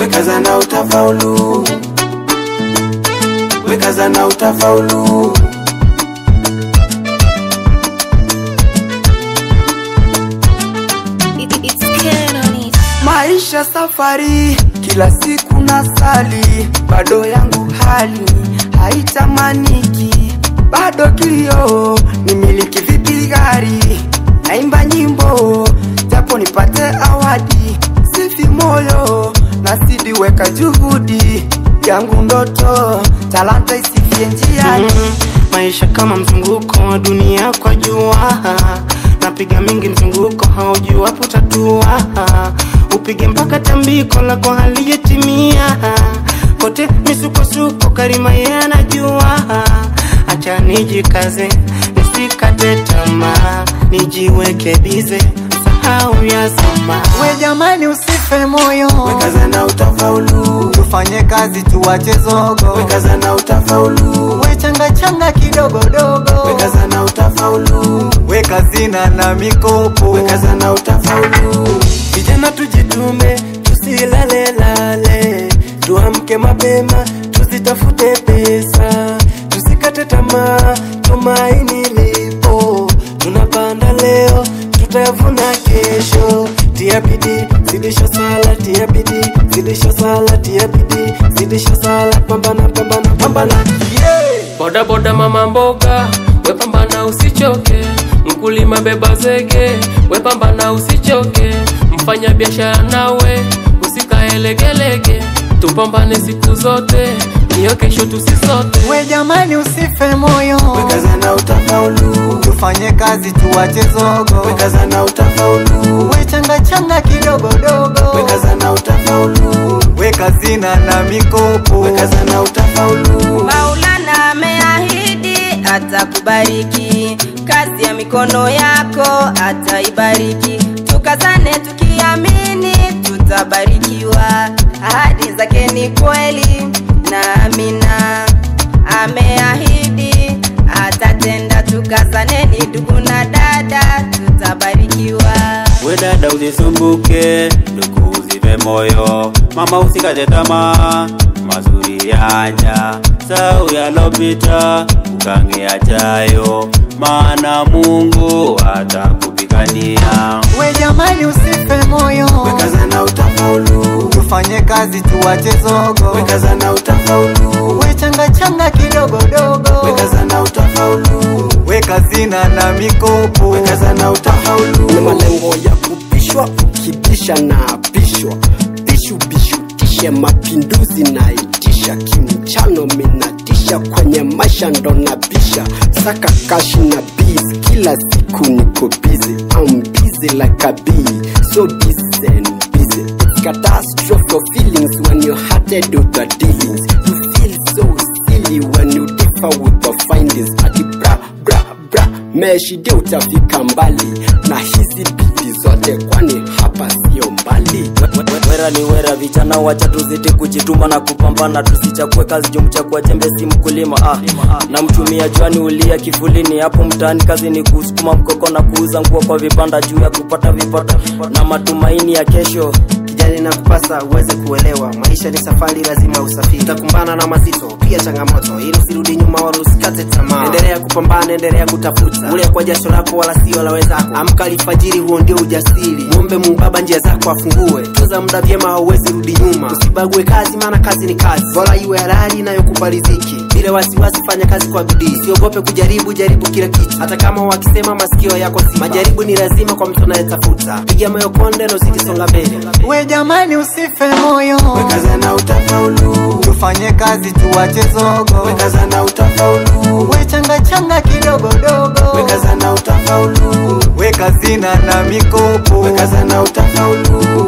wekaza na utafaulu, wekaza na utafaulu. It, it, it's Canon. Maisha safari, kila siku nasali, bado yangu hali haitamaniki, bado kilio nimiliki vipi gari, naimba nyimbo japo nipate awadi, sifi moyo nasidi weka juhudi yangu ndoto, talanta isifie njiani. maisha kama mzunguko wa dunia kwa jua napiga mingi mzunguko haujua putatua upige mpaka tambiko lako halijetimia kote misukosuko karima ye anajua acha nijikaze nisikate tamaa nijiweke bize sahau ya zama We jamani, usife moyo, Wekaza na utafaulu, tufanye kazi tuwache zogo. wekaza na utafaulu, We changa changa kidogo dogo, wekaza na utafaulu, weka zina na mikopo. wekaza na utafaulu. vijana tujitume tusilalelale tuamke mapema tuzitafute pesa tusikate tamaa tumaini lipo tunapanda leo tutavuna kesho tia bidii zidisha sala tia bidii zidisha sala tia bidii zidisha sala pambana pambana pambana boda boda mama mboga wepambana usichoke mkulima beba zege wepambana usichoke mfanya biashara nawe usikae legelege tupambane siku zote niyo kesho tusisote We jamani, usife moyo, Wekaza na utafaulu, tufanye kazi tuwache zogo. wekaza na utafaulu, We changa changa kidogo dogo, wekaza na utafaulu, weka zina na mikopo. wekaza na utafaulu. Maulana ameahidi atakubariki, kazi ya mikono yako ataibariki. Tukazane tukiamini tutabarikiwa, ahadi zake ni kweli na amina. Ameahidi atatenda, tukazaneni ndugu na dada, tutabarikiwa. we dada usisumbuke ndugu usife moyo mama usikate tamaa mazuri yaja sau yalopita ukange yajayo maana mungu atakupigania We jamani, usife moyo, Wekaza na utafaulu, tufanye kazi tuwache zogo. wekaza na utafaulu, We changa changa kidogo dogo, wekaza na utafaulu, weka zina na mikopo. wekaza na utafaulu. na malengo ya kupishwa ukibisha na apishwa bishu bishu tishe mapinduzi na itisha kimchano minatisha kwenye maisha ndo nabisha saka kashi na biz kila siku niko busy I'm busy like a bee so busy and busy it's catastrophe of feelings when you're hearted with the dealings you feel so silly when you differ with the findings ati bra bra bra meshide utafika mbali na hizi bidi zote kwani hapa sio mbali wera ni wera vijana wacha tuzidi kujituma na kupambana tusichakue kazi jumchakua jembe si mkulima ah. na mtumia jwani ulia kifulini hapo mtaani kazi ni kusukuma mkoko na kuuza nguo kwa vibanda juu ya kupata vipato na matumaini ya kesho kijani na kupasa uweze kuelewa maisha ni safari lazima usafiri utakumbana na mazito pia changamoto ili usirudi nyuma wala usikate tamaa endelea kupambana endelea kutafuta ule kwa jasho lako wala sio la wenzako amka alfajiri huo ndio ujasiri muombe mungu baba njia zako afungue tuza muda vyema hauwezi rudi nyuma usibague kazi maana kazi ni kazi bora iwe halali inayokupa riziki bila wasiwasi fanya kazi kwa bidii usiogope kujaribu jaribu kila kitu hata kama wakisema masikio yako si majaribu ni lazima kwa mtu anayetafuta piga moyo konde na uzidi songa mbele We jamani, usife moyo, Wekaza na utafaulu, tufanye kazi tuwache zogo. wekaza na utafaulu, We changa changa kidogo dogo, wekaza na utafaulu, weka zina na mikopo. wekaza na utafaulu,